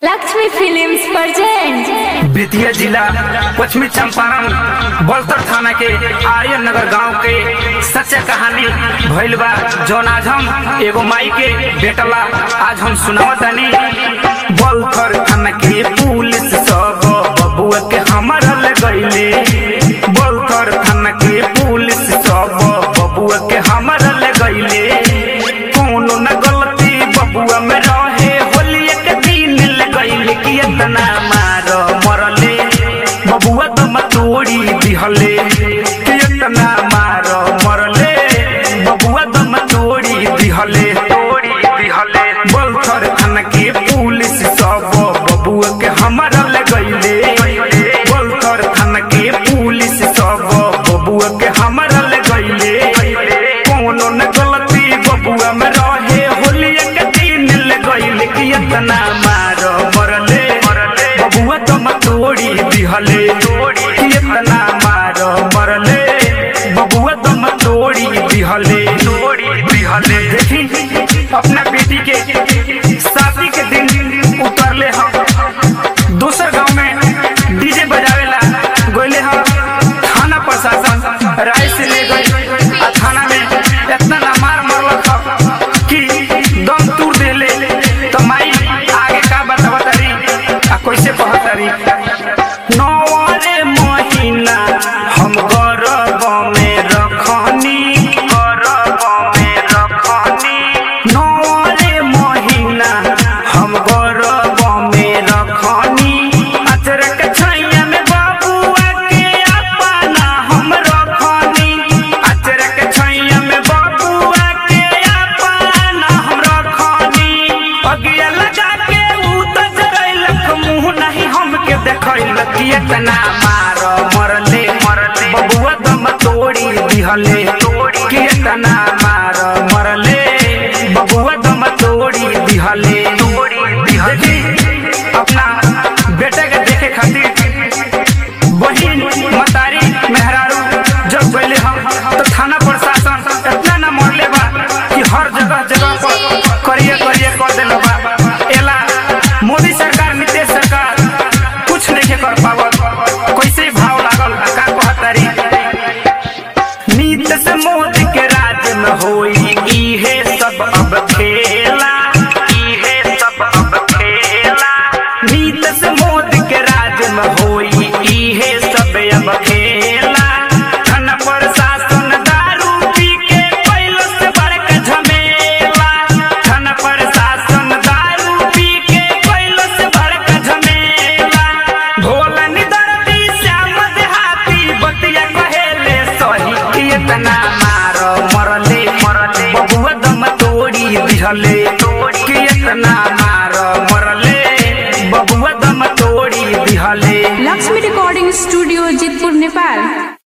Lakshmi films present Bettiah जिला पश्चिमी चंपारण बलतर थाना के आर्यन नगर गांव के सच्चा कहानी भइल बा जौन आज हम एगो माई के बेटला आज हम सुनावतानी बलथर थाना के पुलिस सब बबुआ के हमारा ले गईले बलथर थाना के पुलिस सब बबुआ के हमारा ले गईले कोनो न गलती बबुआ में रहे होलिया के दिन ले गईले कि इतना मार मरले बबुआ तो मतोड़ी दिहले कि इतना मार मरले बबुआ तो मतोड़ी दिहले तोड़ी दिहले बलथर थाना के पुलिस सब बबुआ के हमारा ले गईले बलथर थाना के पुलिस सब बबुआ के हमारा ले गईले कोनो न गलती बबुआ में रहे होलिया के दिन ले गईले कि इतना मार मरले बबुआ तो मतोड़ी दिहले कि इतना मार मरले बबुआ तो मतोड़ी दिहले दिहले देखी अपना बेटी के शादी के दिन उतरले हम दूसर गांव में डीजे बजावेला गोले हम थाना प्रशासन राय से ले गई आ थाना में इतना ना मार मरलक ह कि दम तूर देले तो माई आगे का बतावा तारी आ कैसे कहतारी नौरे महीना हम गर्भ में रखनी गर्भ में रखनी नौरे महीना हम गर्भ में रखनी अचरक छैया में बाबुआ के अपना हम रखनी अचरक छैया में बाबुआ के अपना हम रखनी अगिया लगा के ऊ त जरैलक मुंह नहीं हमके देखैलक कि इतना मार मरले मरले बबुआ दम तोड़ी दिहले तोड़ी कि इतना मार मरले बबुआ दम तोड़ी दिहले तोड़ी दिहले अपना बेटे के देखे खातिर बहिन मतारी मेहरारू जब गईले हम तो थाना प्रशासन इतना न मरले बा कि हर जगह जगह पर करिए करिए कर देले बा एला मोदी सरकार नीतीश सरकार कुछ नहीं कर पावत कैसे भाव लागल का कहतारी नीतीश मोदी के राज में होई इहे सब अब खेला इहे सब अब खेला नीतीश मोदी के राज में होई इहे सब अब खेला धन प्रशासन दारू पी के कैलो से बड़का झमेला धन प्रशासन दारू पी के कैलो से बड़का झमेला भोला निदरती श्याम देहाती बतिया कहेले सही कि इतना मार मरले मरले बबुआ दम तोड़ी दिहले कि इतना मार मरले बबुआ दम तोड़ी दिहले लक्ष्मी रिकॉर्डिंग स्टूडियो जितपुर नेपाल